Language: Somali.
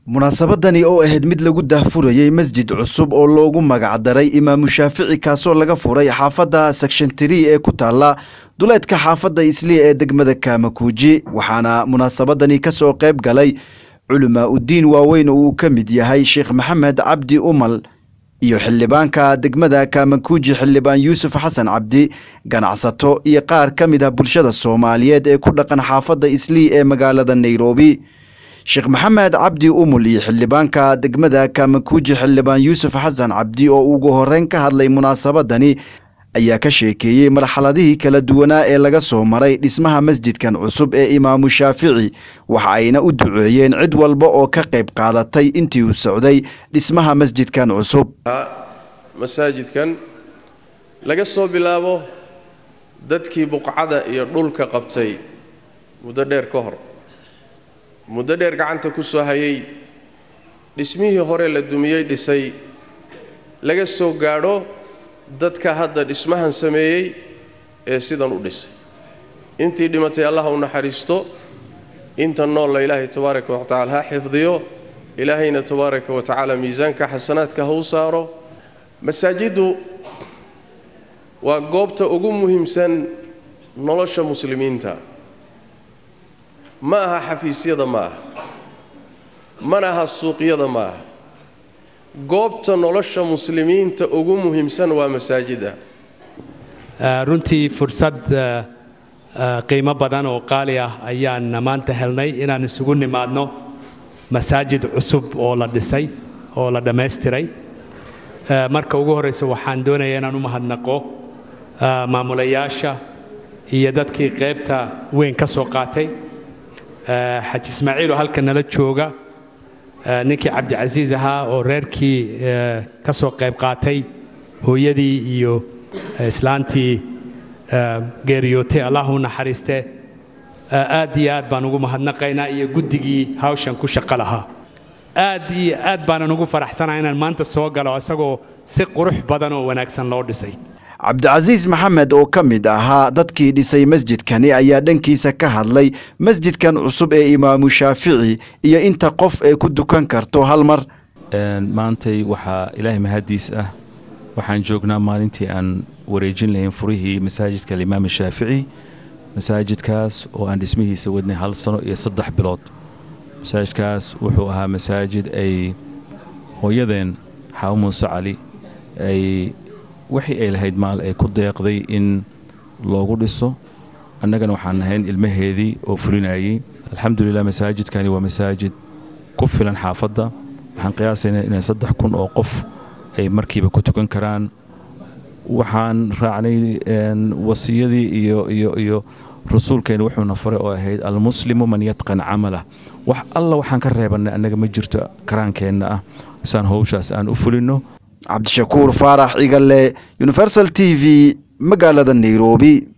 munaasabadani oo ahayd mid lagu daahfurayey masjid cusub oo loogu magacdaray imaamu shaafici kaasoo laga furay xaafadda secshantiri ee ku taala duleedka xaafadda isliya ee degmada kaamakuuji waxaana munaasabadani kasoo qayb galay culamaa uddiin waaweyn oo uu ka mid yahay sheekh maxamed cabdi umal iyo xildhibaanka degmada kaamakuuji xildhibaan yuusuf xasan cabdi ganacsato iyo qaar ka mid ah bulshada soomaaliyeed ee ku dhaqan xaafadda islii ee magaalada nairobi sheekh maxamed cabdi umul iyo xildhibaanka degmada kaamakuuji xildhibaan yuusuf xasan cabdi oo ugu horeyn ka hadlay munaasabadani ayaa ka sheekeeyey marxaladihii kala duwanaa ee laga soo maray dhismaha masjidkan cusub ee imaamu shaafici waxa ayna u duceeyeen cid walba oo ka qayb qaadatay intii uu socday dhismaha masjidkan cusub masaajidkan laga soo bilaabo dadkii buqcada iyo dhulka qabtay muddo dheer ka hor muddo dheer gacanta ku soo hayay dhismihii hore la dumiyey dhisay laga soo gaadho dadka hadda dhismahan sameeyey ee sidan u dhisay intii dhimatay allah u naxariisto inta noolla ilaahay tabaaraka wa tacala ha xifdiyo ilaahayna tabaaraka wa tacaala miisaanka xasanaadka ha u saaro masaajiddu waa goobta ugu muhiimsan nolosha muslimiinta ma aha xafiisyada ma aha mana aha suuqyada ma aha goobta nolosha muslimiinta ugu muhiimsan waa masaajida runtii fursad qiimo badan oo qaali ah ayaan maanta helnay inaan isugu nimaadno masaajid cusub oo la dhisay oo la dhammaystiray marka ugu horraysa waxaan doonayaa inaan u mahadnaqo maamulayaasha iyo dadkii qaybta weyn ka soo qaatay xaji ismaaciil oo halka nala jooga ninkii cabdicasiis ahaa oo reerkii ka soo qayb qaatay hooyadii iyo islaantii geeriyootay allah u naxariiste aad iyo aad baan ugu mahadnaqaynaa iyo guddigii hawshan ku shaqo lahaa aad iyo aad baanan ugu faraxsanaha inaan maanta soo galo isagoo si qurux badan oo wanaagsan loo dhisay cabdicasiis maxamed oo ka mid ahaa dadkii dhisay masjidkani ayaa dhankiisa ka hadlay masjidkan cusub ee imaamu shaafici iyo inta qof ee ku dukan karto hal mar maantay waxaa ilaahay mahadiis ah waxaan joognaa maalintii aan wareejin lahayn furihii masaajidka alimaam shaafici masaajidkaas oo aan dhismihiisa wadnay hal sano iyo saddex bilood masaajidkaas wuxuu ahaa masaajid ay hooyadeen xaawo muuse cali ay wixii ay lahayd maal ay ku deeqday in loogu dhiso annagana waxaan nahayn ilmaheedii oo fulinayey alxamdulilah masaajidkani waa masaajid ku filan xaafadda waxaan qiyaasaynaa inay saddex kun oo qof ay markiiba ku tukan karaan waxaan raacnay wasiyadii iyo iyo iyo rasuulkeena wuxuuna faray oo ahayd almuslimu man yatqan camalah wax alla waxaan ka reebannay annaga ma jirto karaankeenna ah isaan howshaas aan u fulinno cabdishakuur faarax cigale universal t v magaalada nairobi